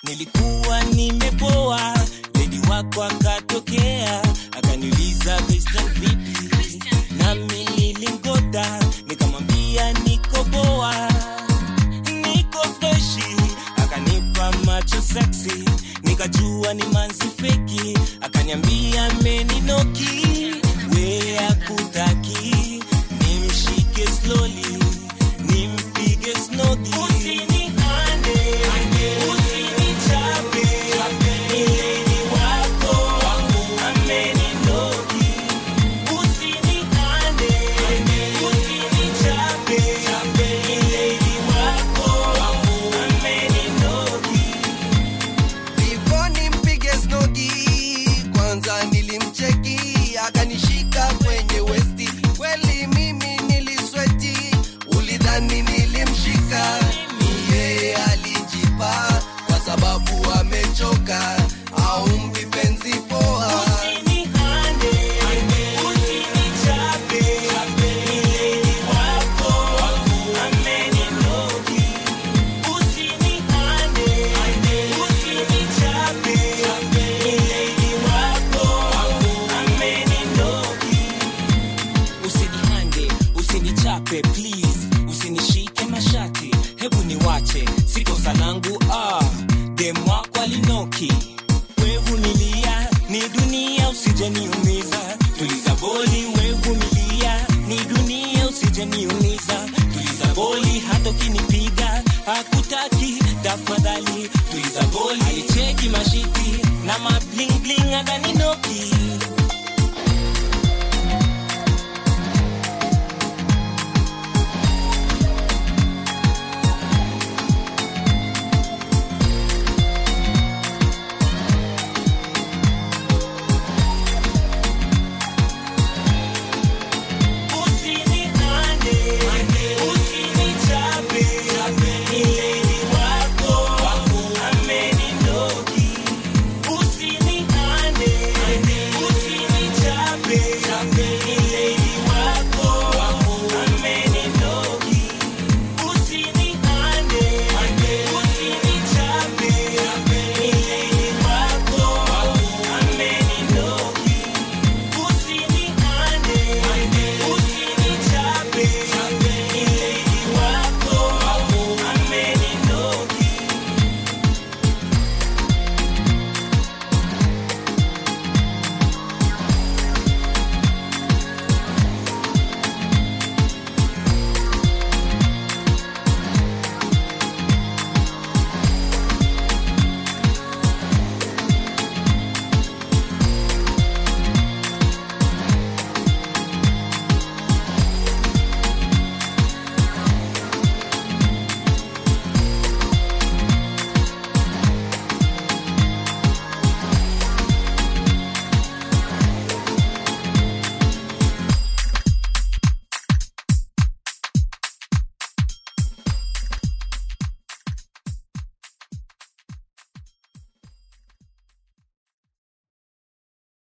nilikuwa nimepoa ledi wako akatokea akaniuliza Christian vipi nami nilimgoda nikamwambia niko poa niko freshi akanipa macho seksi nikajua ni manzi feki akaniambia meninoki we akutaki nimshike slowly nimpige snodi usinihande usinichape ileni wako ameninoki usinihande usinichape ileni wako ameninoki Before nimpige snodi, kwanza nilimcheki akanishika kwenye westi. Kweli mimi nilisweti, ulidhani nilimshika, ni yeye alijipa kwa sababu amechoka, au mpi penzi poa. Usinihande, usinichape, ileni wako ameninoki. Usinihande, usinichape, ileni wako ameninoki. Usinihande, usinichape please, usinishike mashati, hebu niwache, si kosa langu ah, dem wako alinoki wevumilia ni dunia usijeniumiza tuliza boli wevumilia ni dunia usijeniumiza tuliza boli hata ukinipiga hakutaki tafadhali tuliza boli alicheki mashiti na mabling bling akanino